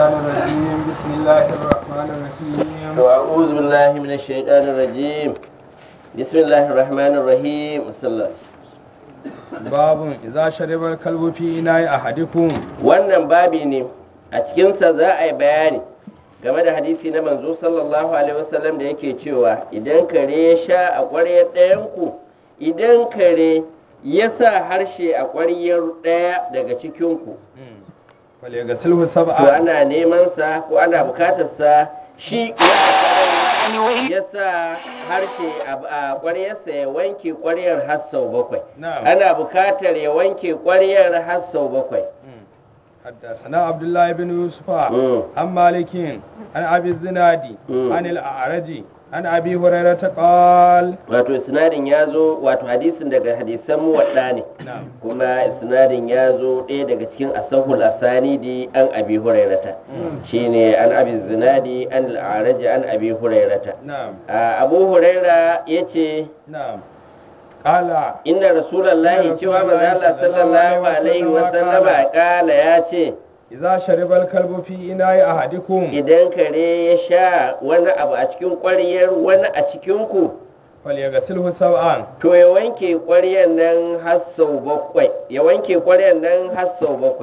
الشيطان الرجيم بسم الله الرحمن الرحيم أعوذ بالله من الشيطان الرجيم بسم الله الرحمن الرحيم صلى الله عليه وسلم. باب إذا شرب الكلب في إناء أحدكم wannan babi ne a cikinsa za a yi bayani game da hadisi na manzo sallallahu alaihi wasallam da yake cewa idan kare ya sha a ƙwaryar ɗayanku idan kare ya sa harshe a ƙwaryar ɗaya daga cikinku فليغسله to سبعا ana neman sa ko ana bukatar sa shi wanda ya sa harshe a ƙwaryarsa ya wanke ƙwaryar har sau bakwai نعم ana bukatar ya wanke ƙwaryar har sau bakwai حدثنا عبد الله بن يوسف مم. عن مالك عن أبي الزنادي مم. عن الأعرج عن أبي هريرة قال wato isnadin ya zo wato hadisin daga hadisan muwadda ne نعم kuma isnadin ya zo ɗaya daga cikin asahul asanidi an abi hurairata shine an abi zinadi an al'araji an abi hurairata نعم a abu huraira ya ce نعم قال inda rasulallahi Inna cewa manzo Allah Rasulullahi sallallahu sallallahu alaihi alaihi wasallama wasallama kala ya ce إذا شرب الكلب في إناء أحدكم idan kare ya sha wani abu a cikin ƙwaryar wani a cikinku فليغسله سبعا to ya wanke ƙwaryar nan har sau bakwai ya wanke ƙwaryar nan har sau bakwai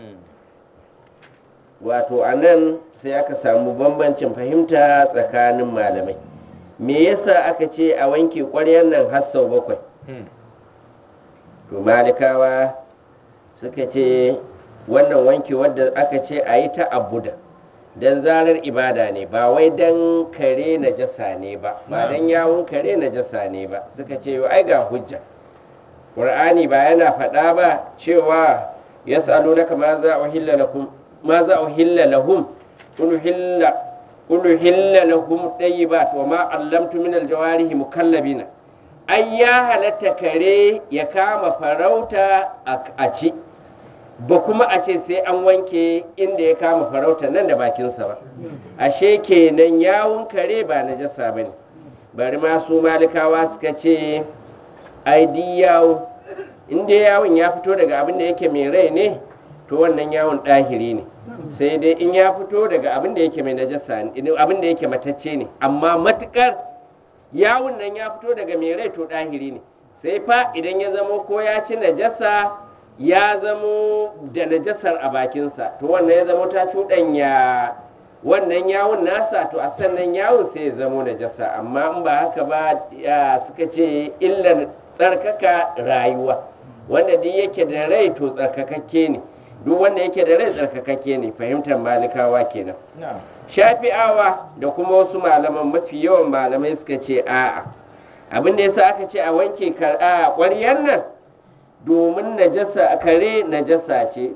wato a nan sai aka samu bambancin fahimta tsakanin malamai me yasa aka ce a wanke ƙwaryar nan har sau bakwai to malikawa suka ce wannan wanke wadda aka ce a yi ta abuda don zarar ibada ne ba wai don kare na jasa ne ba ba don yawon kare na jasa ne ba suka ce ai ga hujja ƙur'ani ba yana faɗa ba cewa ya salo na kama za a hilla lahum ma za a hilla lahum ulu hilla ulu hilla lahum ɗayyibat wa ma allamtu min aljawarihi mukallabina ai ya halatta kare ya kama farauta a- a ci ba kuma a ce sai an wanke inda ya kama farauta nan da bakinsa ba ashe kenan yawun kare ba na jasa ba ne bari ma su malikawa suka ce ai di yawo inda yawon ya fito daga abin da yake mai rai ne to wannan yawon ɗahiri ne sai dai in ya fito daga abin da yake mai najasa ne abin da yake matacce ne amma matukar yawun nan ya fito daga mai rai to ɗahiri ne sai fa idan ya zamo ko ya ci najasa ya zamo da najasar a bakinsa to wannan ya zamo ta cuɗanya wannan yawun nasa to a sannan yawun sai ya zamo najasa amma in ba haka ba ya suka ce illar tsarkaka rayuwa wanda duk yake da rai to tsarkakakke ne duk wanda yake da rai tsarkakakke ne fahimtar malikawa kenan نعم shafi'awa da kuma wasu malaman mafi yawan malamai suka ce a'a abin da yasa aka ce a wanke kar- a ƙwaryar nan domin najasa kare najasa ce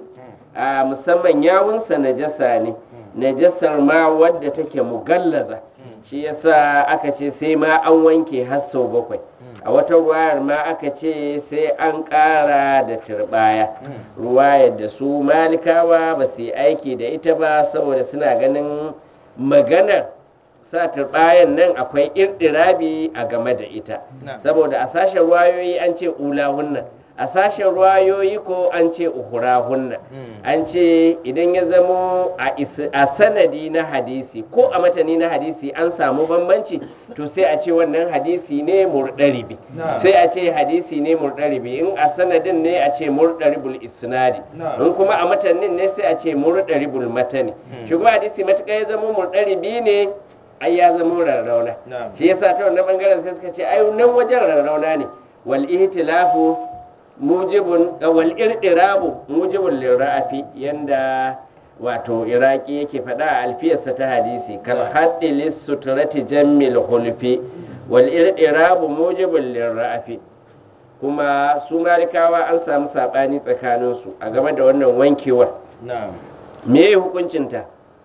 a musamman yawunsa najasa ne najasar ma wadda take mugallaza shi yasa aka ce sai ma an wanke har sau bakwai a wata ruwayar ma aka ce sai an ƙara da turbaya ruwayar da su malikawa ba su yi aiki da ita ba saboda suna ganin maganar sa turbayan nan akwai irdirabi a game da ita Na'am. saboda a sashen ruwayoyi an ce ulahunna a sashen ruwayoyi ko an ce uhurahunna an ce idan ya zamo a is- a sanadi na hadisi ko a matani na hadisi an samu bambanci to sai a ce wannan hadisi ne murɗaribi Na'am. sai a ce hadisi ne murɗaribi in a sanadin ne a ce murɗaribul isnadi Na'am. in kuma a matanin ne sai a ce murɗaribul matani shi kuma hadisi matuƙa ya zama murɗaribi ne ai ya zama rarrauna Na'am. shi yasa ta wannan bangaren sai suka ce ai nan wajen rarrauna ne wal ihtilafu mujibun wal irdirabu mujibun lirrafi yanda wato iraki yake faɗa a alfiyarsa ta hadisi kal haddi lis sutrati jammil hulfi wal irdirabu mujibun lirrafi kuma su malikawa an samu saɓani tsakaninsu a game da wannan wankewar نعم me hukuncinta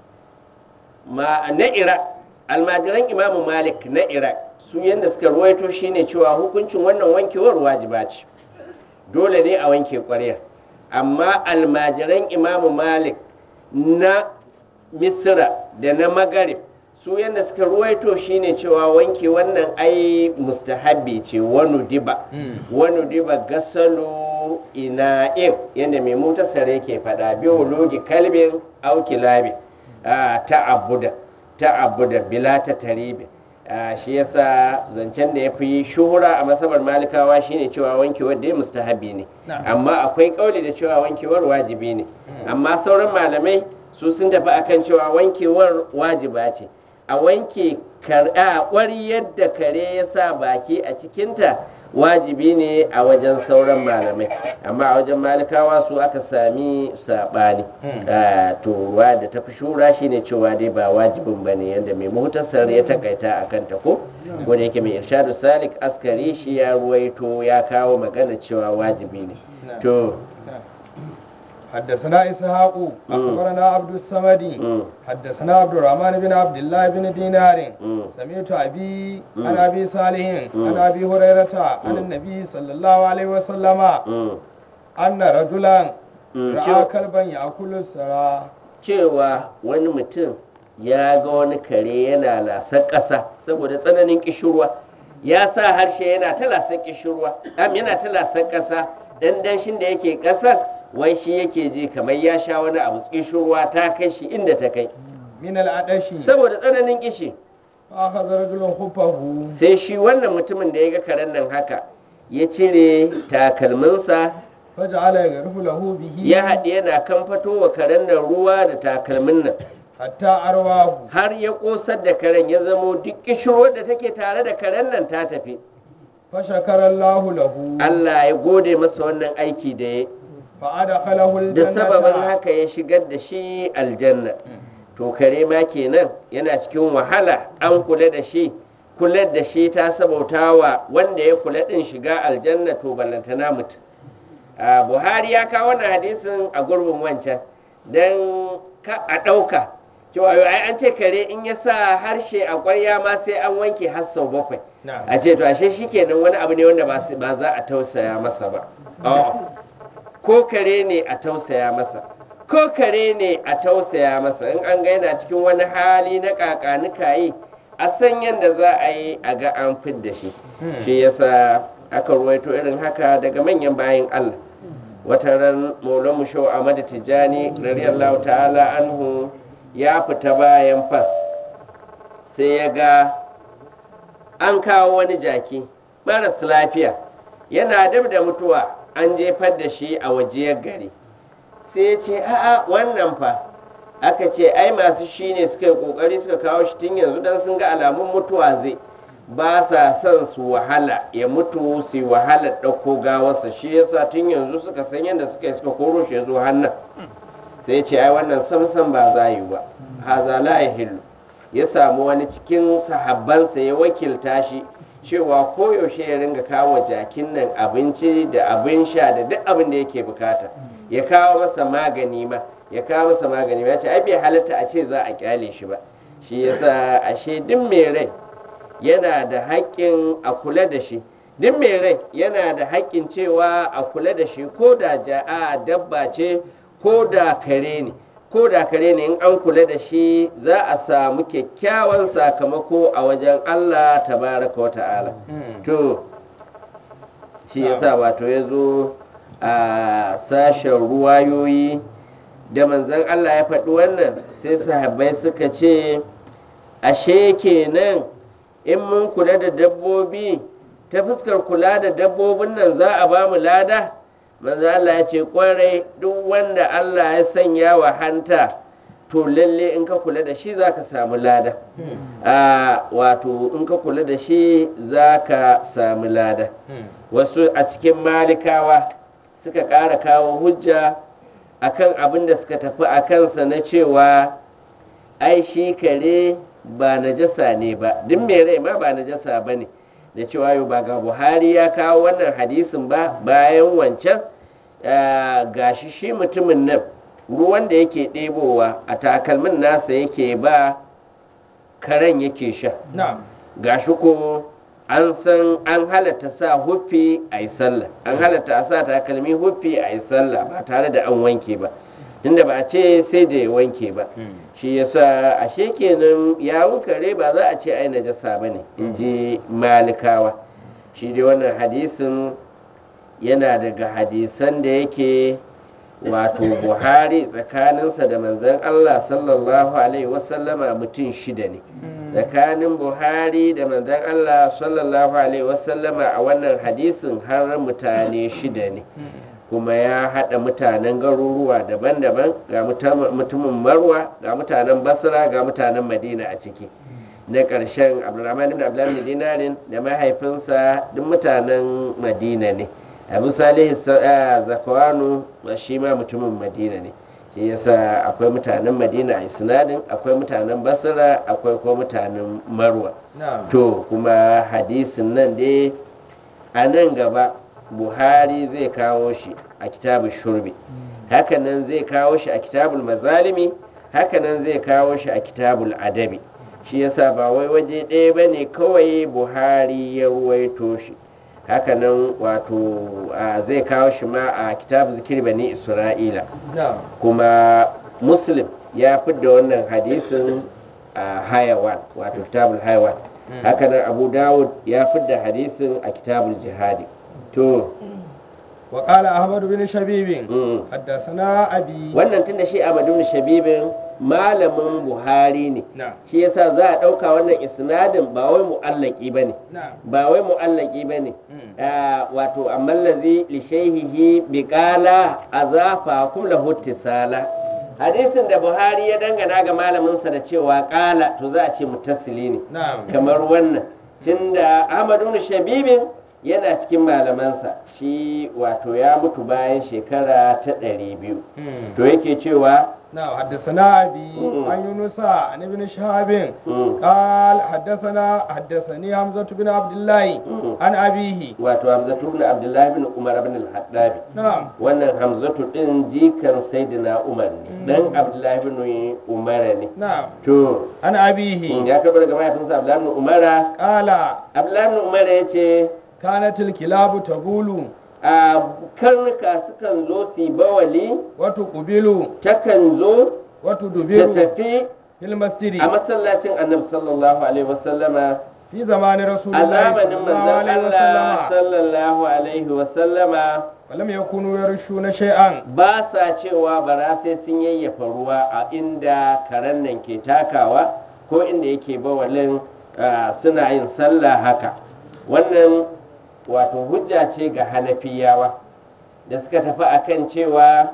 ma na iraq almajiran imamu malik na iraq su yadda suka ruwaito shine cewa hukuncin wannan wankewar wajiba ce dole ne a wanke ƙwaryar amma almajiran imamu malik na misra da na magarib su yadda suka ruwaito shine cewa wanke wannan ai mustahabbi ce wani diba wani diba gasalu ina'in yadda mai mutasar yake faɗa biyu logi kalbin auki labi ta'abuda ta'abuda bila ta taribi shi yasa zancen da ya fi shuhura a masabar malikawa shine cewa wankewar da ya mustahabi ne amma akwai kauli da cewa wankewar wajibi ne amma sauran malamai su sun tafi akan cewa wankewar wajiba ce a wanke kwari yadda kare ya sa baki a cikinta wajibi ne a wajen sauran malamai amma a wajen malikawa su aka sami saɓani to ruwa da tafi shura shine cewa dai ba wajibin ba ne yadda mai muhtasar ya takaita a kanta ko wanda yake mai irshadu salik askari shi ya ruwaito ya kawo magana cewa wajibi ne to حدثنا إسحاق أخبرنا عبد الصمد حدثنا عبد الرحمن بن عبد الله بن دينار سمعت أبي عن أبي صالح عن أبي هريرة عن النبي صلى الله عليه وسلم أن رجلا رأى كلبا يأكل السرى cewa wani mutum ya ga wani kare yana lasar ƙasa saboda tsananin ƙishirwa ya sa harshe yana ta lasar ƙishirwa yana ta lasar ƙasa dan danshin da yake ƙasar wai shi yake ji kamar ya sha wani abu ruwa ta kai shi inda ta kai min al'adashi saboda tsananin kishi akhadha rajulun khuffahu sai shi wannan mutumin da ya ga karen nan haka ya cire takalminsa faj'ala yaghrifu lahu bihi ya haɗe yana kamfato wa karen nan ruwa da takalmin nan hatta arwahu har ya ƙosar da karen ya zamo duk kishirwar da take tare da karen nan ta tafi fashakara Allahu lahu Allah ya gode masa wannan aiki da ya fa'adakhalahu da sababin aljannata haka ya shigar da shi aljanna to kare ma kenan yana cikin wahala an kula da shi kula da shi ta sabauta wa wanda ya kula din shiga aljanna to ballantana mutum a buhari ya kawo wannan hadisin a gurbin wancan don ka a ɗauka cewa yau ai an ce kare in ya sa harshe a ƙwarya ma sai an wanke har sau bakwai Na'am. a ce to ashe shi kenan wani abu ne wanda ba su- ba za a tausaya masa ba A'a. ko kare ne a tausaya masa ko kare ne a tausaya masa in an ga yana cikin wani hali na kakanuka yi a san yadda za a yi a ga an fidda shi shi yasa aka ruwaito irin haka daga manyan bayan Allah wata ran maulan mu shau Ahmad Tijani radiyallahu ta'ala anhu ya fita bayan fas sai ya ga an kawo wani jaki maras lafiya yana dab da mutuwa an jefar da shi a wajiyar gari sai ya ce a'a wannan fa aka ce ai masu shi ne suka yi kokari suka kawo shi tun yanzu don sun ga alamun mutuwa zai ba sa son su wahala ya mutu su yi wahala ɗauko gawarsa shi yasa tun yanzu suka san yadda suka yi suka koro shi ya zo hannun sai ce ai wannan samsam ba za yi ba haza la yahillu ya samu wani cikin sahabbansa ya wakilta shi cewa koyaushe ya ringa kawo jakin nan abinci da abin sha da duk abin da yake bukata ya kawo masa magani ma ya kawo masa magani ma ya ce ai bai halatta a ce za a kyale shi ba shi yasa ashe duk mai rai yana da haƙƙin a kula da shi duk mai rai yana da haƙƙin cewa a kula da shi ko da ja'a dabba ce ko da kare ne ko da kare ne in an kula da shi za a samu kyakkyawan sakamako a wajen Allah tabaraka wa ta'ala to shi yasa wato ya zo a sashen ruwayoyi da manzon Allah ya faɗi wannan sai sahabbai suka ce ashe kenan in mun kula da dabbobi ta fuskar kula da dabbobin nan za a ba mu lada manzo Allah ya ce kwarai duk wanda Allah ya sanya wa hanta to lalle in ka kula da shi za ka samu lada a wato in ka kula da shi za ka samu lada wasu a cikin malikawa suka ƙara kawo hujja akan abin da suka tafi a kansa na cewa ai shi kare ba najasa ne ba duk mai rai ma ba najasa ba ne da cewa yau ba ga buhari ya kawo wannan hadisin ba bayan wancan ah, gashi shi mutumin nan ruwan da yake ɗebowa a takalmin nasa yake ba karen yake sha na'am gashi ko an san an halatta sa huffi a yi sallah an halatta a sa takalmi huffi a yi sallah ba tare da an wanke ba inda ba a ce sai da ya wanke ba shi yasa ashe kenan yawun kare ba za a ce ai najasa ba ne in ji malikawa shi dai wannan hadisin yana daga hadisan da yake wato buhari tsakaninsa da manzon allah sallallahu alaihi wasallama mutum shida ne tsakanin buhari da manzon allah sallallahu alaihi wasallama a wannan hadisin har mutane shida ne kuma ya haɗa mutanen garuruwa daban-daban ga mutam- mutumin marwa ga mutanen basra ga mutanen madina a ciki na ƙarshen abdulrahman ibn abdullahi bin dinarin da mahaifinsa duk mutanen madina ne abu salih zakwanu shi ma mutumin madina ne shi yasa akwai mutanen madina a isnadin akwai mutanen basra akwai kuma mutanen marwa na'am to kuma hadisin nan dai a nan gaba buhari zai kawo shi a kitabun shurbi hakanan zai kawo shi a kitabul mazalimi hakanan zai kawo shi a kitabul adabi shi yasa ba wai waje ɗaya ba ne kawai buhari ya ruwaito shi hakanan wato a, zai kawo shi ma a kitab zikir bani isra'ila na'am kuma muslim ya fidda wannan hadisin a hayawan wato kitabul hayawan hakanan abu dawud ya fidda hadisin a kitabul jihadi to وقال أحمد بن شبيب mm. حدثنا أبي wannan tun da shi Ahmadu bin Shabibin malamin Buhari ne نعم shi yasa za a ɗauka wannan isnadin ba wai mu'allaki ba ne نعم ba wai mu'allaki ba ne Mm. wato amma lazi li shaihihi bi qala azafa kum lahu ittisala hadisin da Buhari ya dangana ga malaminsa da cewa qala to za a ce muttasili ne نعم kamar wannan tunda Ahmadu bin Shabibin yana cikin malamansa shi wato ya mutu bayan shekara ta ɗari biyu Mm. to yake cewa نعم حدثنا أبي مم. عن يونس عن ابن شهاب مم. قال حدثنا حدثني حمزة بن عبد الله مم. عن أبيه wato hamzatu bin abdullahi bin umar bin al-haddabi نعم wannan hamzatu din jikan sayyidina umar ne dan abdullahi bin umar ne نعم to عن أبيه ya karbar daga mahaifinsa abdullahi bin umara قال abdullahi bin umar ya ce كانت الكلاب تبول a karnuka sukan zo su yi bawali وتقبل takan zo ta وتدبر tafi في المسجد a masallacin annabi sallallahu alaihi wasallama في زمان رسول a الله صلى zamanin الله manzon عليه Allah وسلم sallallahu alaihi wasallama ولم يكونوا يرشون شيئا ba sa cewa bara sai sun yayyafa ruwa a inda karen nan ke takawa ko inda yake bawalin ah, suna yin sallah haka wannan wato hujja ce ga hanafiyawa da suka tafi akan cewa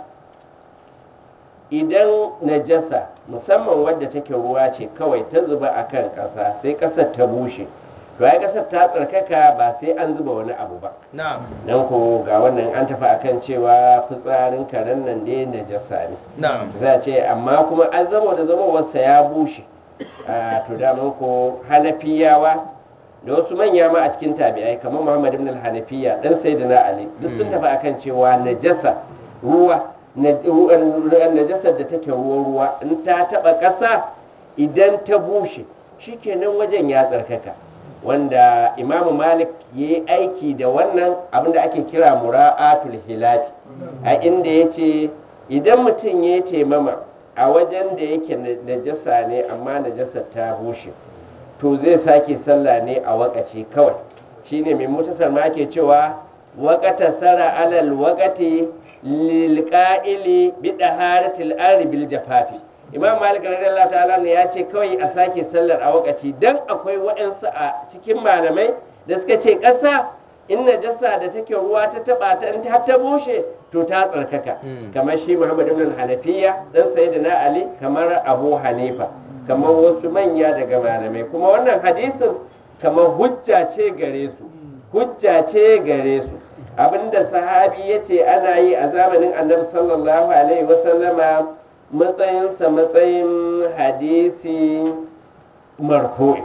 idan najasa musamman wadda take ruwa ce kawai ta zuba a kan ƙasa sai ƙasar ta bushe to ai ƙasar ta tsarkaka ba sai an zuba wani abu ba نعم don ko ga wannan an tafi akan cewa fitsarin karen nan dai najasa ne نعم za a ce amma kuma an zama da zamowarsa ya bushe a to daman ko hanafiyawa da wasu manya ma a cikin tabi'ai kamar muhammad ibn al-hanafiya dan sayyidina ali duk sun tafi akan cewa najasa ruwa na- ruwan- najasar da take ruwan ruwa in ta taba ƙasa idan ta bushe shikenan wajen ya tsarkaka wanda imamu malik ya yi aiki da wannan abinda ake kira mura'atul hilafi a inda ya ce idan mutum ya yi taimama a wajen da yake na- najasa ne amma najasar ta bushe to zai sake sallah ne a wakaci kawai shine mai mutasar ma ke cewa wakata sara alal wakati lilqa'ili bi daharatil ardi bil jafafi imam malik radiyallahu ta'ala ne ya ce kawai a sake sallar a wakaci dan akwai waɗansu a cikin malamai da suka ce ƙasa in najasa da take ruwa ta taba ta in ta ta bushe to ta tsarkaka Mm. kamar shi muhammad ibn hanafiya dan sayyidina ali kamar abu hanifa kamar wasu manya daga malamai kuma wannan hadisin kamar hujja ce gare su hujja ce gare su abinda sahabi ya ce ana yi a zamanin annabi sallallahu alaihi wasallama matsayinsa matsayin hadisi marfu'i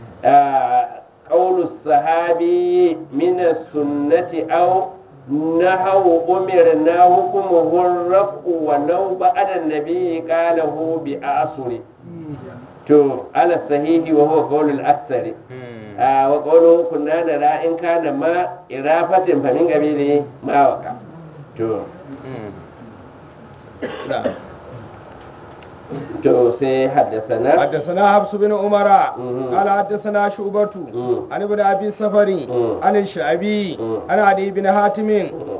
قول الصحابي من السنة أو نحو أمرنا حكمه الرفع ولو بعد النبي قاله بأعصر تو على الصحيح وهو قول الأكثر آه وقوله كنا نرى إن كان ما إرافة فمن قبيله ما وقع تو نعم تو سي حدثنا حدثنا حفص بن عمر مم. قال حدثنا شعبة مم. عن ابن ابي سفري مم. عن الشعبي مم. عن علي بن حاتم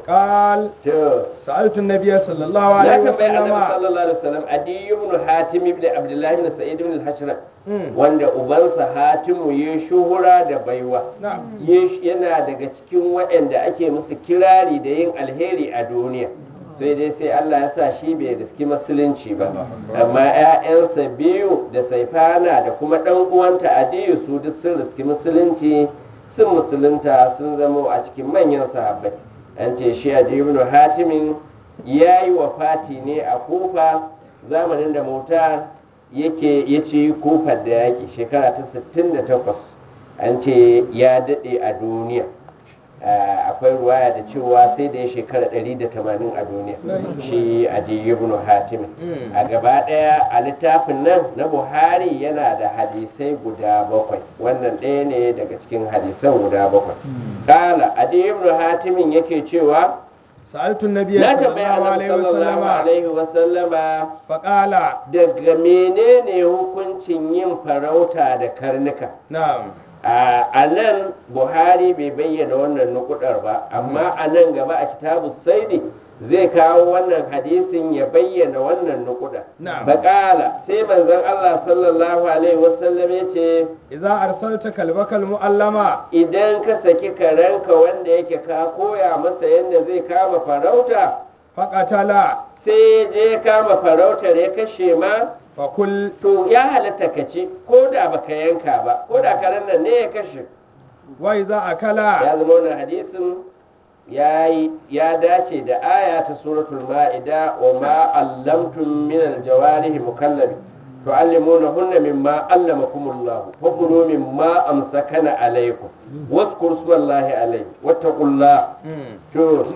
قال to سألت النبي صلى الله na عليه tambayi annabi وسلم sallallahu alaihi wasallam adi ibn hatim ibn abdullah ibn sa'id ibn al-hashra Mm. wanda ubansa hatimu ya shuhura da baiwa نعم Yesh- yana daga cikin waɗanda ake musu kirari da yin alheri a duniya sai dai sai Allah ya sa shi bai riski musulunci ba amma 'ya'yansa biyu da saifana da kuma ɗan uwanta adiyu su duk sun riski musulunci sun musulunta sun zama a cikin manyan sahabbai an ce shi adiyu ibn hatimin ya yi wa fati ne a kufa zamanin da mota yake ya ci kofar da yaƙi shekara ta 68 an ce ya daɗe a duniya Ah, akwai ruwaya da cewa sai da ya shekara 180 a duniya shi adiyu ibn hatim Mm. a gaba ɗaya a littafin nan na buhari yana da hadisai guda bakwai wannan ɗaya ne daga cikin hadisan guda bakwai kala adiyu ibn hatimin yake cewa سألت النبي na صلى tambaya الله annabi عليه sallallahu وسلم alaihi wasallama فقال daga menene hukuncin yin farauta da karnuka نعم a a nan buhari bai bayyana wannan nukudar ba amma a nan gaba a kitabu saidi zai kawo wannan hadisin ya bayyana wannan nukudar Na'am. baƙala sai manzon allah sallallahu alaihi wasallam ya ce إذا أرسلت كلبك المؤلمة idan ka saki karenka wanda yake ka koya masa yadda zai kama farauta فقتل sai ya je kama farautar ya kashe ma فكل to ya halatta ka ci ko da baka yanka ba ko da karen nan ne ya kashe وإذا أكل ya zama wannan hadisin ya yi ya dace da aya ta suratul ma'ida wa ma allamtum min aljawarihi mukallabi tu'allimunahunna mimma allamakumullah fa kulu mimma amsakana alaykum واذكروا اسم الله عليه واتقوا الله Mm. to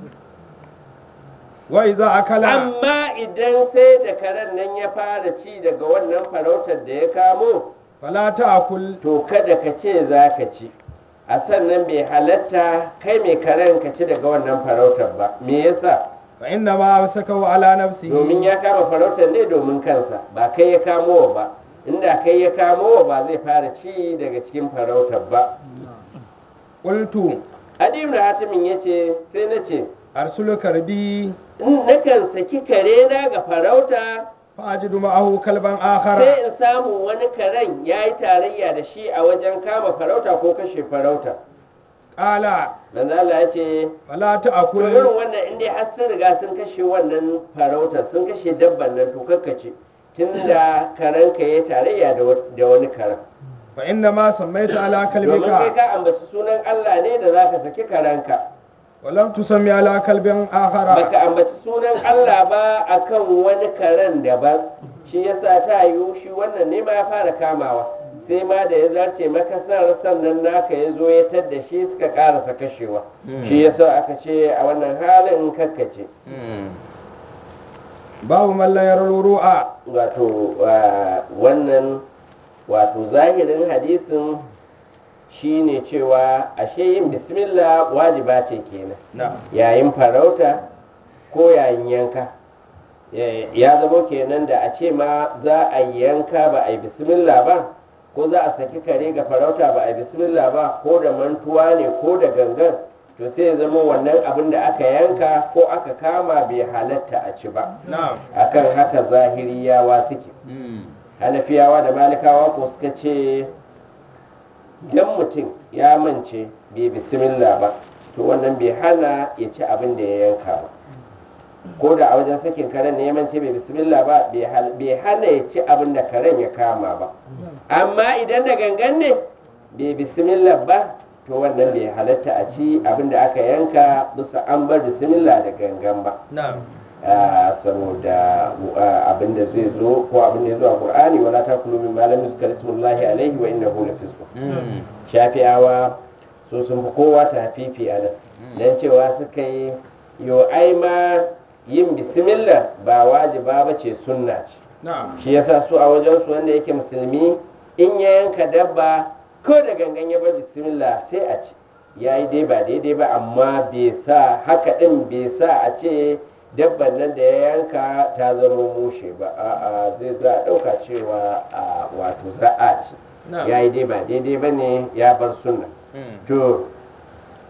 وإذا أكل amma idan sai da karen nan ya fara ci daga wannan farautar da ya kamo فلا تأكل to kada ka ce za ka ci a sannan bai halatta kai mai karen ka ci daga wannan farautar ba me yasa فإنما أمسكه على نفسه domin ya kama farautar ne domin kansa ba kai ya kamo wa ba inda kai ya kamo wa ba zai fara ci daga cikin farautar ba قلت adim da hatimin ya ce sai na ce أرسل كربي in nakan saki kare na ga farauta فأجد معه كلبا آخر sai in samu wani karen ya yi tarayya da shi a wajen kama farauta ko kashe farauta قال manzo Allah ya ce فلا to تأكل irin wannan in dai har sun riga sun kashe wannan farautar sun kashe dabban nan to kakkace tunda karanka ya tarayya da wa- da wani karen فإنما سميت على domin kai كلبك ka ambaci sunan Allah ne da zaka saki karanka ولم تسمي على كلب آخر baka ambaci sunan Allah ba akan wani karen daban shi yasa ta yiwu shi wannan ne ma ya fara kamawa sai ma da ya zarce makasar sannan naka ya zo ya tadda shi suka karasa kashewa shi yasa aka ce a wannan halin kakkace babu mallan yarar ru'a wato wa- wannan wato zahirin hadisin shine cewa ashe yin bismillah wajiba ce kenan na yayin farauta ko yayin yanka Ya- ya zama kenan da a ce ma za a yi yanka ba a yi bismillah ba ko za a saki kare ga farauta ba a yi bismillah ba ko da mantuwa ne ko da gangan to sai ya zama wannan abin da aka yanka ko aka kama bai halatta a ci ba na akan haka zahiriyawa suke hanafiyawa da malikawa ko suka ce idan mutum ya mance bai bismillah ba to wannan bai hana ya ci abin da ya yanka ba ko da a wajen sakin karen ne ya mance bai bismillah ba bai hal- bai hana ya ci abin da karen ya kama ba amma idan da gangan ne bai bismillah ba to wannan bai halatta a ci abin da aka yanka bisa an bar bismillah da gangan ba na Ah, saboda ah, abin da zai zo ko abin da ya zo a qur'ani wala takulu min malam yuzkar ismullahi alaihi wa innahu lafisq shafi'awa su sun fi kowa ta hafifi a nan dan cewa suka yi yo ai ma yin bismillah ba wajiba ba ce sunna ce na shi yasa su a wajen su wanda yake musulmi in ya yanka dabba ko da gangan ya bar bismillah sai a ci ya yi dai ba daidai ba amma bai sa haka din bai sa a ce dabban nan da ya yanka ta zama mushe ba a'a zai za a ɗauka cewa a wato za a ci Na. ya yi dai ba daidai ba ne ya bar sunna to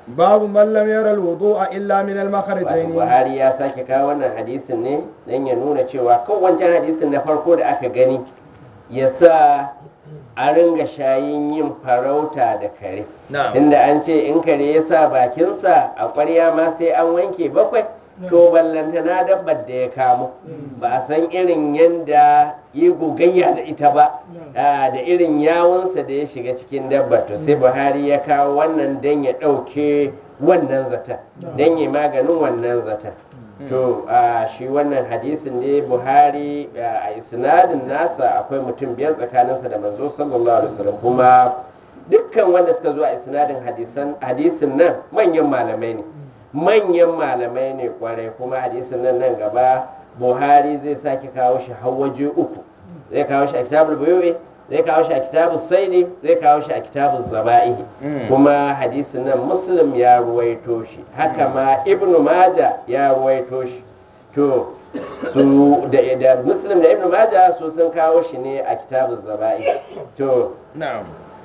babu man lam yara alwudu'a illa min wato al-makhrajayn buhari ya sake kawo wannan hadisin ne don ya nuna cewa kan wancan hadisin na farko da aka gani ya sa a ringa shayin yin farauta da kare na'am inda an ce in kare ya sa bakinsa a ƙwarya ma sai an wanke bakwai to ballantana dabbar da ya kamo ba a san irin yadda yi gogayya da ita ba ah, da irin yawunsa da ya shiga cikin dabba to sai buhari ya kawo wannan don ya ɗauke wannan zata don ya maganin wannan zata to a shi wannan hadisin ne buhari a isnadin nasa akwai mutum biyar tsakaninsa da manzo sallallahu alaihi wasallam kuma dukkan wanda suka zo a isnadin hadisan hadisin nan manyan malamai ne manyan malamai ne kwarai kuma hadisin nan nan gaba buhari zai sake kawo shi har waje uku zai kawo shi a kitabul buyu'i zai kawo shi a kitabul saidi zai kawo shi a kitabul zaba'ihi kuma hadisin nan muslim ya ruwaito shi haka ma ibnu maja ya ruwaito shi to su da, da muslim da ibnu maja su sun kawo shi ne a kitabul zaba'ihi to na'am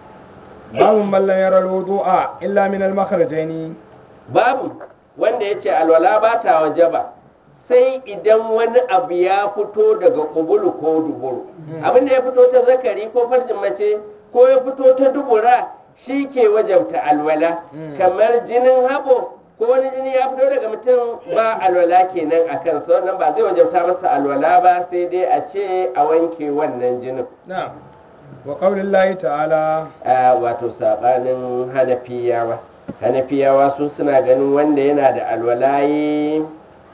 babu man lam yara alwudu'a illa min al-makhrajayn babu wanda ya ce alwala ba ta wajaba sai idan wani abu ya fito daga kubulu ko duburu abin da ya fito ta zakari ko farjin mace ko ya fito ta dubura shi ke wajabta alwala kamar jinin habo ko wani jini ya fito daga mutum ba alwala kenan a kansa wannan ba zai wajabta masa alwala ba sai dai a ce a wanke wannan jinin na'am wa qaulillahi ta'ala a wato sabanin hanafiyawa hanafiyawa su suna ganin wanda yana da alwalayi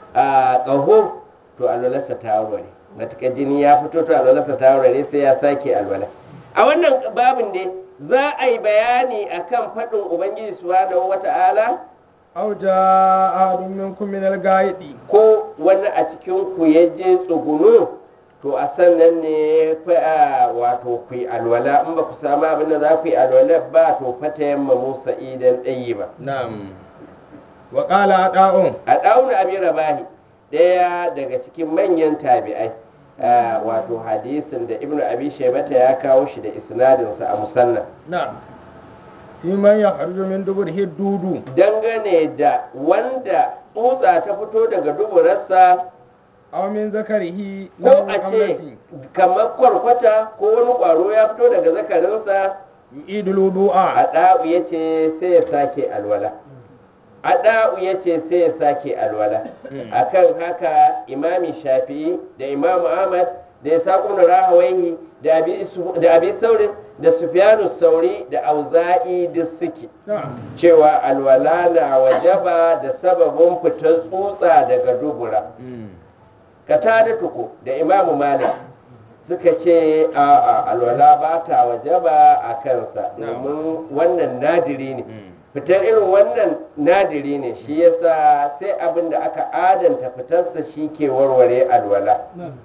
a ƙaho to alwalarsa ta warware matuƙa jini ya fito to alwalarsa ta warware sai ya sake alwala a wannan babin ne za a yi bayani akan faɗin ubangiji subhanahu wata'ala aw jaa ahadun minkum min al-ghaidi ko wani a cikin ku ya je tsugunu to a sannan ne fa wato ku yi alwala in ba ku samu abin da za ku yi alwala ba to fata yamma musa idan ɗayi ba na'am wa qala ada'un a ɗauna abin rabahi ɗaya daga cikin manyan tabi'ai ah, wato hadisin da ibnu abi shaibata ya kawo shi da isnadinsa a musannan na'am man ya kharju min duburihi dudu dangane da wanda tsutsa ta fito daga duburarsa aw min zakarihi ko lahu a ce qamlati kamar kwarkwata ko wani ƙwaro ya fito daga zakarinsa yu'idul wudu'a Ada'u ya ce sai ya sake alwala. Ada'u ya ce sai ya sake alwala. Akan haka imami shafi'i da imamu Ahmad da ya saƙo na rahawaihi da abi Su- da abi saurin da sufyanu sauri da auza'i duk suke. na'am Cewa alwala na wajaba da sababin fitar tsutsa daga dubura. Katada tuku da imamu Malik suka ce a alwala ba ta wajaba a kansa domin wannan nadiri ne fitar irin wannan nadiri ne shi yasa sai abin da aka adanta fitarsa shi ke warware alwala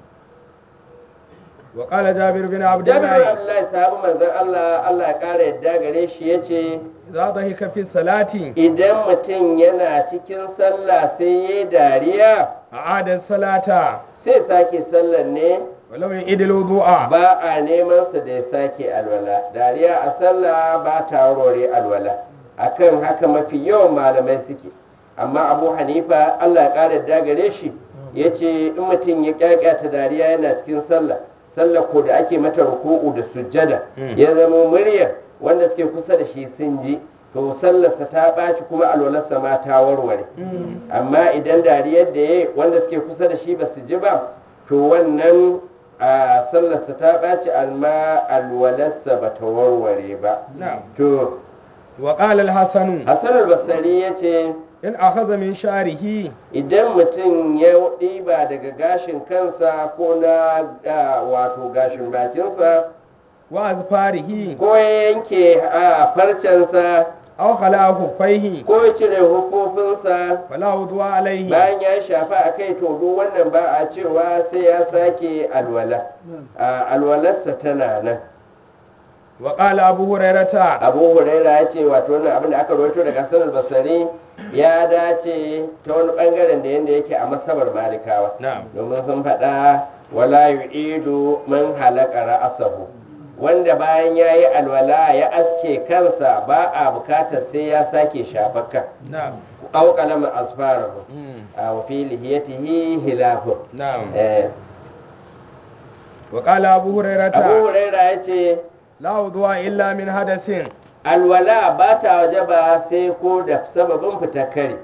wa qala jabir bin jami'ar abdullah abdullahi sahabu manzon allah allah ya kara yadda gare shi ya ce idza dhahika fi salati idan mutum yana cikin sallah sai ya yi dariya a'ada salata sai sake sallar ne wa lam yu'idul wudu'a ba a neman sa da ya sake alwala dariya a sallah ba ta warware alwala akan haka mafi yawan malamai suke amma abu hanifa allah ya ƙara dagare shi ya ce in mutum ya ƙyaƙyata dariya yana cikin sallah sallah ko da ake mata ruku'u da sujjada ya zama muryar wanda suke kusa da shi sun ji to sallarsa ta ɓaci kuma alwalarsa ma ta warware amma idan dariyar da ya wanda suke kusa da shi ba su ji ba to wannan a sallarsa ta ɓaci amma alwalarsa ba ta warware ba na'am to wa qala al-hasan hassan albasari ya ce in akhadha min sha'rihi idan mutum ya ɗiba daga gashin kansa ko na ah, wato gashin bakinsa wa azfarihi ko ya yanke a farcensa aw khala huffaihi ko ya cire hufofinsa fala wudu'a alayhi bayan ya shafa a kai to duk wannan ba a cewa sai ya sake alwala a alwalarsa tana nan wa qala abu hurairata abu huraira ya ce wato wannan abin da aka rawaito daga hassan basari ya dace ta wani bangaren da yadda yake a masabar malikawa na'am domin sun faɗa wala yu'idu man halaka ra'asahu wanda bayan ya yi alwala ya aske kansa ba a bukatar sai ya sake shafakka na'am au kalama asfarahu Mm. a wa fi lihiyatihi hilafun na'am Eh, wa qala abu abu hurairata huraira ya ce la wudu'a illa min hadasin alwala ba ta waje ba sai ko da sababin fitar kare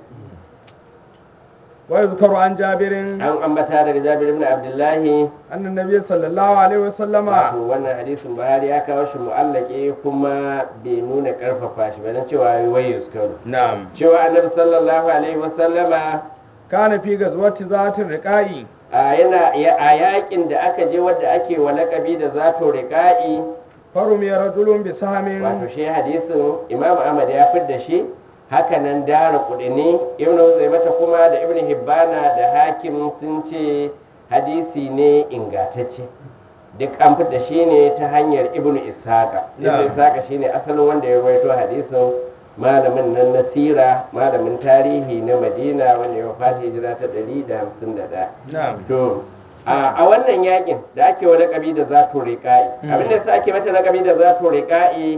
wa yuzkaru an jabirin an ambata daga jabir ibn abdullahi anna nabiy sallallahu alaihi wasallama wato wannan hadisin buhari ya kawo shi mu'allake kuma bai nuna karfafa shi ba na cewa wai yuskaru na'am cewa annabi sallallahu alaihi wasallama kana fi gazwati zatin riqa'i a yana ya- a yakin da aka je wadda ake wa lakabi da zato riƙa'i farum ya rajulun bi sahamin wato shi hadisin imam ahmad ya fidda shi hakanan dara kudini ibn mata kuma da ibn hibbana da hakim sun ce hadisi ne ingatacce duk an fidda shi ne ta hanyar ibn ishaqa ibn Na'am. ishaqa shine asalin wanda ya rawaito hadisin malamin nan na sira malamin tarihi na madina wanda ya wafata hijira ta 151 na'am to a a wannan yakin da ake wa lakabi da zato riƙa'i abin da yasa ake mata lakabi da zato riƙa'i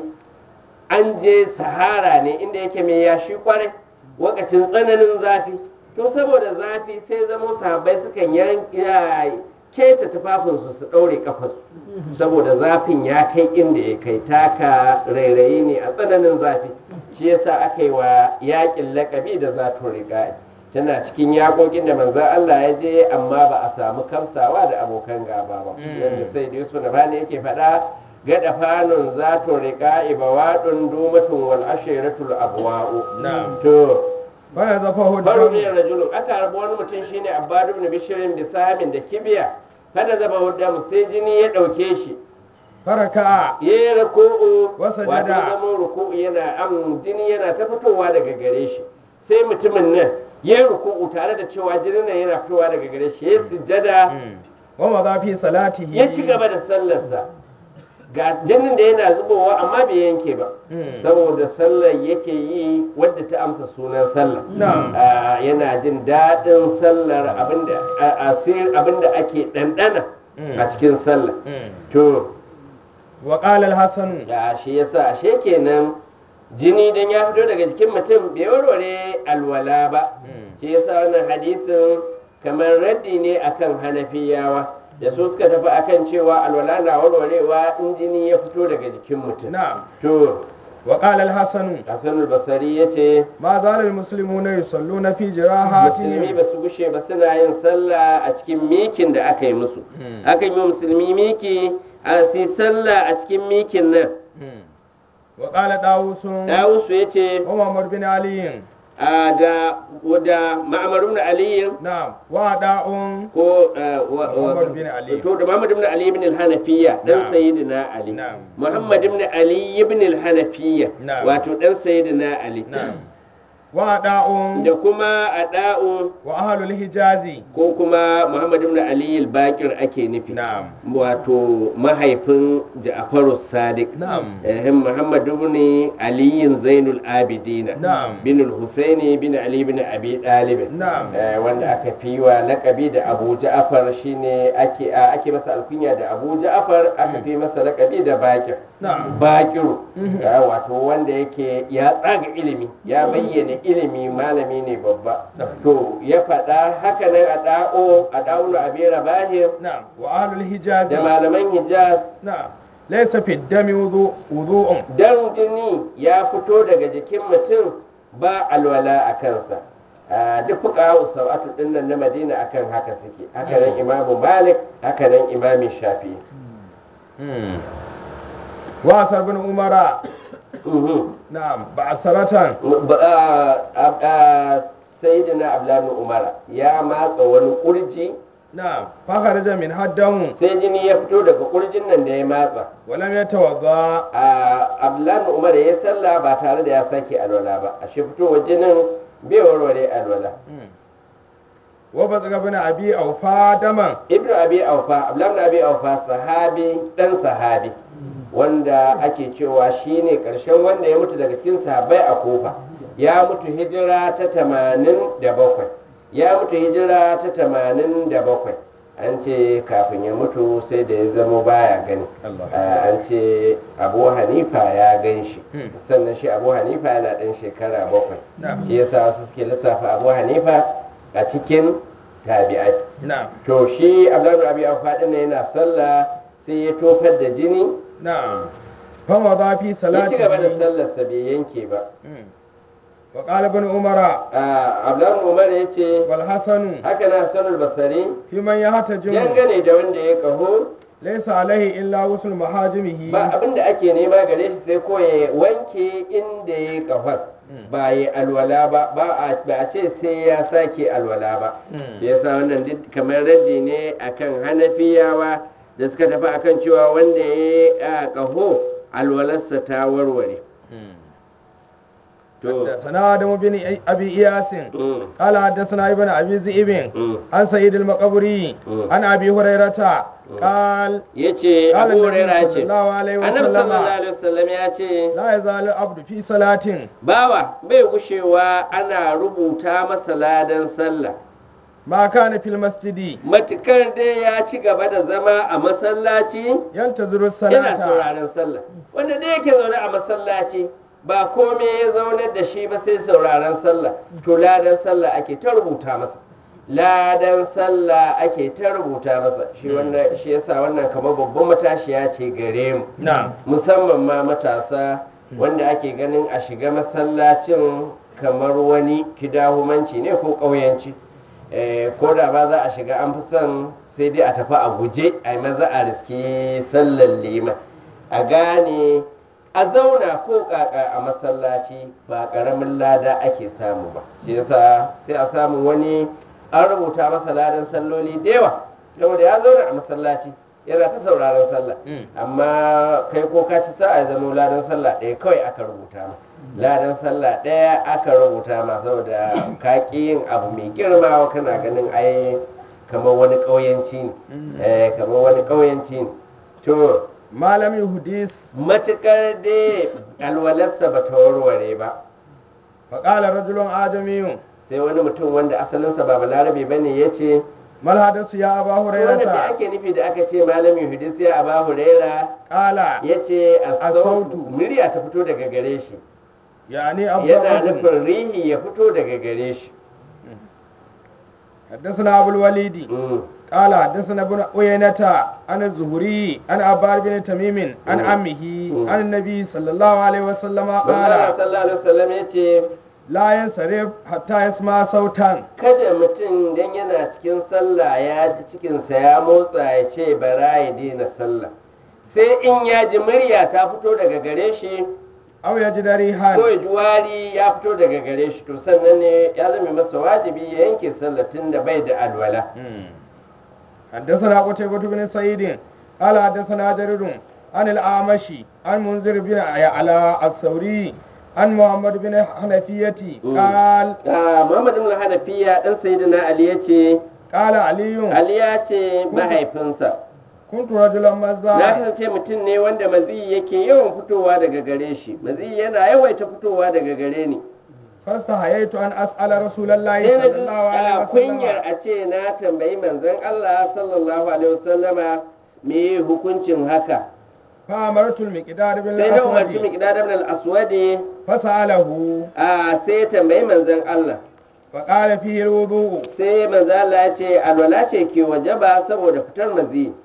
an je sahara ne inda yake mai yashi kwarai wakacin tsananin zafi to saboda zafi sai zamo sahabbai sukan yan keta tufafinsu su ɗaure kafarsu saboda zafin ya kai inda ya kai taka rairayi ne a tsananin zafi shi yasa aka yi wa yakin lakabi da zato riƙa'i tana cikin yakokin da manzan Allah ya je amma ba a samu kamsawa da abokan gaba ba yadda sai da yusuf nabani yake faɗa gada fanun zato riƙa'i bawaɗun dumatun wal ashiratul abwa'u Na'am. to bana zafa faru hudu ne rajulun aka rabu wani mutum shine abbadu ibn bishirin da samin da kibiya kada zaba hudam sai jini ya ɗauke shi faraka ya yi ruku'u Wa wato sajada. zaman ruku'u yana am jini yana ta fitowa daga gare shi sai mutumin nan ya yi ruku'u tare da cewa jinin nan yana fitowa daga gare shi ya yi sujjada wa ma fi salatihi ya ci gaba da sallarsa ga jinin da yana zubowa amma bai yanke ba Mm. saboda sallar yake yi wadda ta amsa sunan sallar Na'am. Ah, yana jin daɗin sallar abinda a- asir abinda ake ɗanɗana Mm. a cikin sallar Mm. to wa qala al-hasan ya shi yasa ashe kenan jini dan ya fito daga jikin mutum bai warware alwala ba Mm. shi yasa wannan hadisin kamar raddi ne akan hanafiyawa da su suka tafi akan cewa alwala na warwarewa in jini ya fito daga jikin mutum na'am to wa qala al-hasan hasanul basari ya ce ma zala al-muslimuna yusalluna fi musulmi jirahatihim ba su gushe ba suna yin sallah a cikin mikin da aka yi musu Mm. aka yi wa musulmi miki a su yi sallah a cikin mikin nan wa qala dawusun dawusu ya ce wa muhammad bin ali a da da ma'amaru na aliyu na'am wa da'un ko eh, wa- wa- wa- Muhammad bin Ali. to da Muhammad ibn Ali ibn al-Hanafiya dan Na'am. sayyidina Ali Na'am. Muhammad ibn Ali ibn al-Hanafiya Na'am. wato dan sayyidina Ali na'am wa da'un da kuma ada'u wa ahlul hijazi ko kuma Muhammad ibn Ali al-Baqir ake nufi na'am wato mahaifin Ja'faru Sadiq Na'am. eh Muhammad ibn Ali Zainul Abidin Na'am. bin al-Husaini bin Ali bin Abi Talib Na'am. Eh, wanda aka fi wa lakabi da Abu Ja'far shine ake a- ake masa alkunya da Abu Ja'far aka fi masa lakabi da Bakir Na'am. Bakiru Eh, wato wanda yake ya tsaga ilimi ya bayyana ilimi malami ne babba to ya faɗa haka nan a da'o a da'ulu abi rabahir na'am wa ahlul hijazi da malaman Hijaz na'am laysa fi dami wudu wudu'un dan jini ya fito daga jikin mutum ba alwala a kansa a duk fuka usawatu din nan na madina akan haka suke haka nan imamu malik haka nan imami shafi wa asar bin umara Mhm. na'am ba'saratan Ba- a- a- a- sayyidina abdullahi umara ya matsa wani kurji na'am fa kharaja min haddahu sai jini ya fito daga kurjin nan da ya matsa wa lam yatawadda a abdullahi umara ya sallah ba tare da ya sake alwala ba a shi fitowar jinin bai warware alwala wa bazaga bin abi awfa daman ibnu abi aufa abdullahi ibn abi aufa sahabi dan sahabi wanda ake cewa shine karshen wanda ya mutu daga cikin sahabbai a kofa ya mutu hijira ta tamanin da bakwai ya mutu hijira ta tamanin da bakwai an ce kafin ya mutu sai da ya zama baya gani Allah. Ah, an ce abu hanifa ya gan shi Hmm. sannan shi abu hanifa yana ɗan shekara bakwai Na'am. shi yasa wasu suke lissafa abu hanifa a cikin tabi'ai na'am to shi abdullahi abi aufa din nan yana sallah sai ya tofar da jini na'am fama ba fi ya salati ci gaba da sallarsa bai yanke ba wa qala ibn umara Ah, abdullahi umar ya ce wal hasanu haka na hasanul basari fi man yahtajimu dangane da wanda ya kaho laysa alaihi illa wusul mahajimihi ba abin da ake nema gare shi sai ko ya wanke inda ya kahon ba ya alwala ba ba a ba a ce sai ya sake alwala ba shi yasa wannan duk kamar raddi ne akan hanafiyawa da suka tafi akan cewa wanda ya yi a kaho alwalarsa ta warware to حدثنا آدم بن أبي إياس mm, قال حدثنا ابن أبي ذئب mm. عن سيد المقبري مم. عن أبي هريرة قال ya ce قال abu النبي huraira صلى ce الله عليه annabi sallallahu وسلم alaihi wasallam ya ce لا يزال العبد في صلاة bawa bai gushewa ana rubuta masa ladan sallah ما كان في المسجد matukar dai ya ci gaba da zama a masallaci ينتظر yana الصلاة sauraron sallah wanda dai yake zaune a masallaci ba komai ya zaunar da shi ba sai sauraron sallah to ladan sallah ake ta rubuta masa ladan sallah ake ta rubuta masa shi wannan shi yasa wannan kamar babban matashiya ce gare mu نعم musamman ma matasa wanda ake ganin a shiga masallacin kamar wani kidahumanci ne ko ƙauyanci Eh, ko da ba za a shiga an fi son sai dai a tafi a guje a yi maza a riski sallar liman a gane a zauna ko kaka a masallaci ba ƙaramin lada ake samu ba shi yasa sai a samu wani an rubuta masa ladan salloli da yawa saboda ya zauna a masallaci yana ta sauraron sallah Mm. amma kai ko ka ci sa'a ya zama ladan sallah ɗaya kawai aka rubuta ma ladan sallah ɗaya aka rubuta ma saboda ka ƙi yin abu mai girma kana ganin ai kamar wani ƙauyanci ne eh kamar wani ƙauyanci ne to ما لم يحدث matuƙar dai alwalarsa ba ta warware ba فقال رجل آدمي sai wani mutum wanda asalinsa ba balarabe ba ne ya ce ما الحدث يا أبا wannan da هريرة ake nufi da aka ce malami hudus ya aba huraira قال ya ce a As-sautu. murya ta fito daga gare shi يعني yana الضرب nufin rihi ya fito daga gare shi حدثنا أبو الوليد Mm. قال حدثنا ابن عيينة عن الزهري عن عبار بن تميم عن مم. عمه مم. عن النبي صلى الله عليه وسلم Allah قال sallallahu alaihi wasallam ya ce لا ينصرف حتى يسمع صوتا kada mutum dan yana cikin sallah ya ji cikinsa ya motsa ya ce bara ya daina sallah sai in ya ji murya ta fito daga gare shi أو يجد ريحا ko ya ji wari ya fito daga gare shi to sannan ne ya zama masa wajibi ya yanke sallah tun da bai da alwala حدثنا قتيبة بن سعيد قال حدثنا جرير عن الأعمشي عن منذر بن على الثوري عن محمد بن حنفية مم. قال Ah, Muhammad ibn Hanafiya dan Sayyidina Ali ya ce قال علي Ali ya ce mahaifinsa كنت رجلا na مزا kasance mutum ne wanda maziyi yake yawan fitowa daga gare shi maziyi yana yawaita fitowa daga gare ni فاستحييت أن أسأل رسول الله sai na صلى ji الله عليه a kunyar وسلم a ce na tambayi manzon Allah sallallahu alaihi wasallama me hukuncin haka فأمرت المقدار بن sai na umarci الأسود miqdad ibn al-aswadi فسأله a sai ya tambayi manzon Allah فقال فيه الوضوء sai manzon Allah ya ce alwala ce ke wajaba saboda fitar maziyi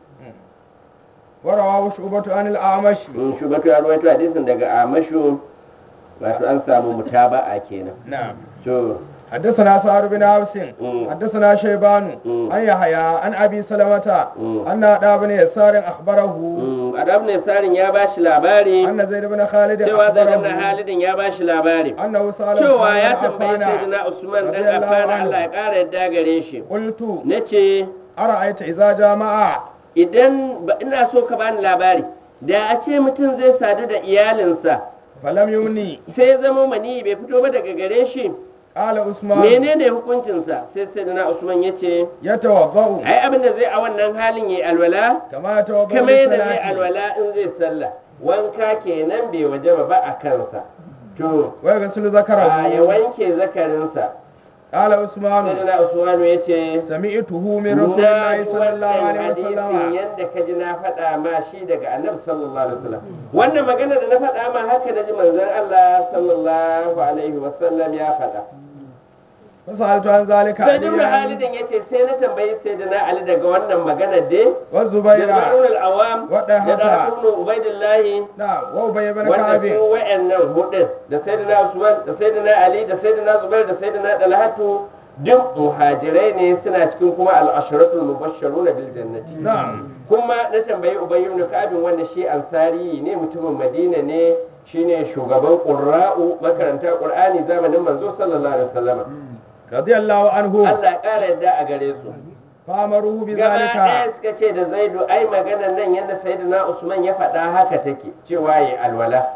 ورواه شعبة عن الأعمش in shugatu ya rawaito hadisin daga amashu wato an samu mutaba'a kenan نعم to حدثنا سعد بن عبس مم. حدثنا شيبان مم. عن يحيى عن ابي سلمة مم. ان ادى بن يسار اخبره mm, adab ne sarin ya bashi labari ان زيد بن خالد cewa zai na اخبره halidin ya bashi labari انه سال cewa عثمان ya بن tambayi عفان sayyidina usman dan رضي الله affan عنه. Allah ya kara yadda gare shi قلت nace ارايت اذا جامع idan ba ina so ka bani labari da a ce mutum zai sadu da iyalinsa فلم يمني sai ya zama mani bai fito ba daga gare shi قال عثمان menene hukuncinsa sai sayyidina usman ya ce يتوضا ai abin da zai a wannan halin yayi alwala كما يتوضا kamar yadda zai للصلاه alwala in zai sallah wanka kenan bai wajaba ba a kansa to ويغسل a ya ذكره wanke zakarinsa قال عثمان sayyidina usmanu ya ce سمعته من رسول الله na ji صلى الله wannan عليه hadisin وسلم yadda ka ji na faɗa ma shi daga annabi sallallahu alaihi wasallam wannan magana da na faɗa ma haka na ji manzon Allah sallallahu alaihi wasallam ya faɗa فسألت عن ذلك sai ibn عليا halidin ya ce sai na tambayi sayyidina ali daga wannan magana dai والزبير da Zubairul al-Awwam Wadda da haka. Talha ibn Ubaidillahi نعم وأبي بن wanda كعب su wa'annan hudun da sayyidina Usman da sayyidina Ali da sayyidina Zubair da sayyidina Talhatu duk muhajirai ne suna cikin kuma al-asharatul mubashsharuna bil jannati نعم kuma na tambayi Ubay ibn Ka'ab wanda shi ansari ne mutumin Madina ne shine shugaban qurra'u makaranta Qur'ani zamanin manzo sallallahu alaihi wasallam رضي الله عنه Allah ya kara yadda a gare su فأمروه gaba ɗaya بذلك suka ce da Zaidu ai maganar nan yadda sayyidina Usman ya faɗa haka take cewa yi alwala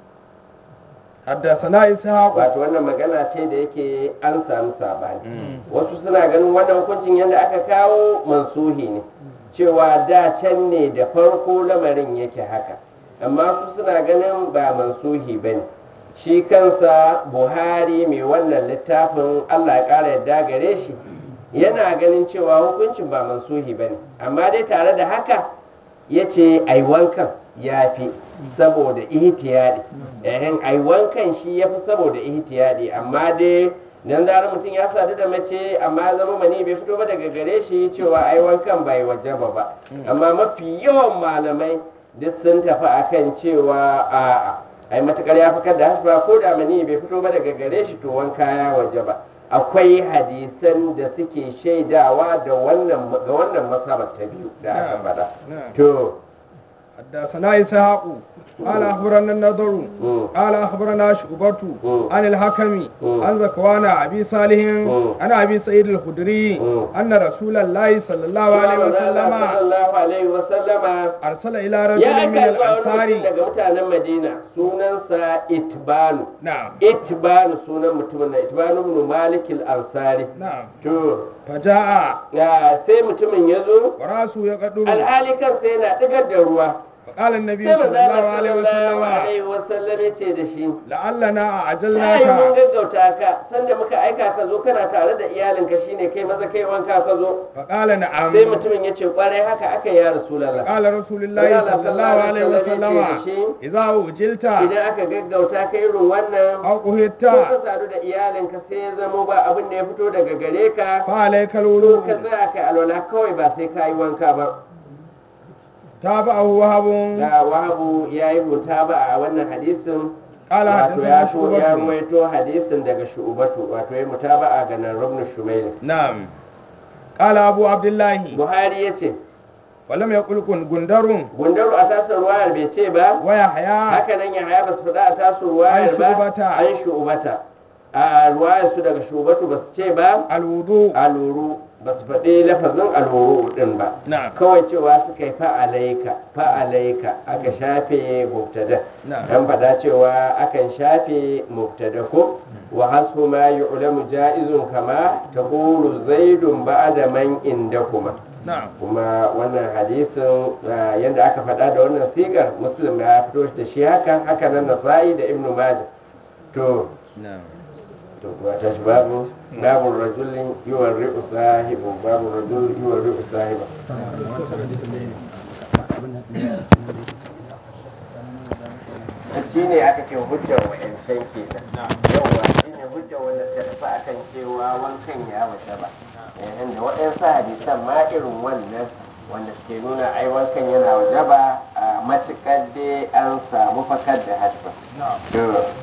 حدثنا إسحاق wato wannan magana ce da yake an samu sabani wasu suna ganin wannan hukuncin yadda aka kawo mansuhi ne cewa da can ne da farko lamarin yake haka amma su suna ganin ba mansuhi ba ne shi kansa buhari mai wannan littafin allah ya ƙara yadda gare shi yana ganin cewa hukuncin ba mansuhi ba ne amma dai tare da haka ya ce ai wankan ya fi saboda ihtiyadi ehin ai wankan shi ya fi saboda ihtiyadi amma dai dan zarar mutum ya sadu da mace amma ya zama mani bai fito ba daga gare shi cewa ai wankan bai wajaba ba amma mafi yawan malamai duk sun tafi akan cewa a'a ai matukar ya fakar da hasba ko da mani bai fito ba daga gare shi to wanka ya wajaba akwai hadisan da suke shaidawa da wannan ga wannan masabar ta biyu da aka faɗa نعم to حدثنا إسحاق قال أخبرنا النضر مم. قال أخبرنا شعبة مم. عن الحكم مم. عن زكوان أبي صالح مم. عن أبي سعيد الخدري مم. أن رسول الله صلى الله عليه وسلم sallallahu alaihi wasallama أرسل إلى رجل ya من aika zuwa wani mutum الأنصار daga mutanen madina sunansa itbanu نعم itbanu sunan mutumin na itbanu ibn malik al-ansari نعم to فجاء ya sai mutumin ya zo وراسه يقدر alhali kansa yana digar da ruwa فقال النبي sai صلى manzo الله عليه sallallahu وسلم alaihi wasallam ya ce da shi لعلنا ta yi mun أعجلناك gaggauta ka sanda muka aika ka zo kana tare da iyalinka shine kai maza kai wanka ka zo فقال نعم sai mutumin ya ce kwarai haka aka yi ya rasulallah قال رسول الله صلى الله عليه وسلم إذا أجلت idan aka gaggauta ka irin wannan أو ko قهدت ka sadu da iyalinka sai ya zamo ba abin da ya fito daga gare ka فعليك to الوضوء ka tsaya kai alwala kawai ba sai ka yi wanka ba تابعه وهب ga wahabu ya yi rubuta ba a wannan hadisin قال wato ya حدثنا to ya شعبة ruwaito hadisin daga shu'ubatu wato ya mutaba'a ga nan rubnu shumail نعم قال أبو عبد الله buhari ya ce ولم يقل كن جندر gundaru a tasar ruwayar bai ce ba ويحيى haka nan ya haya ba su faɗa a tasar ruwayar An ba shu'ubata. an shu'ubata a ruwayar su daga shu'ubatu ba su ce ba الوضوء aluru ba su faɗi lafazin aluru ɗin ba نعم kawai cewa suka yi fa'alaika fa'alaika aka shafe mubtada Na'am. an faɗa cewa akan shafe mubtada ko wa hasbu ma yu'lamu ja'izun kama taqulu zaidun ba'da man indakuma نعم kuma wannan hadisin ah, yadda aka faɗa da wannan sigar muslim ya fito da shi haka haka nan nasa'i da ibnu majah to نعم to kuwa ta shi babu babu rajulin yiwon ri'u sahibu babu rajul yiwon ri'u sahiba shi ne aka ce hujjar wa'yancan ke nan yauwa shi ne hujjar wanda suka tafi akan cewa wankan ya wata ba yayin da waɗansu hadisan ma irin wannan wanda suke nuna ai wankan yana waje ba a matuƙar dai an samu fakar da hajji نعم to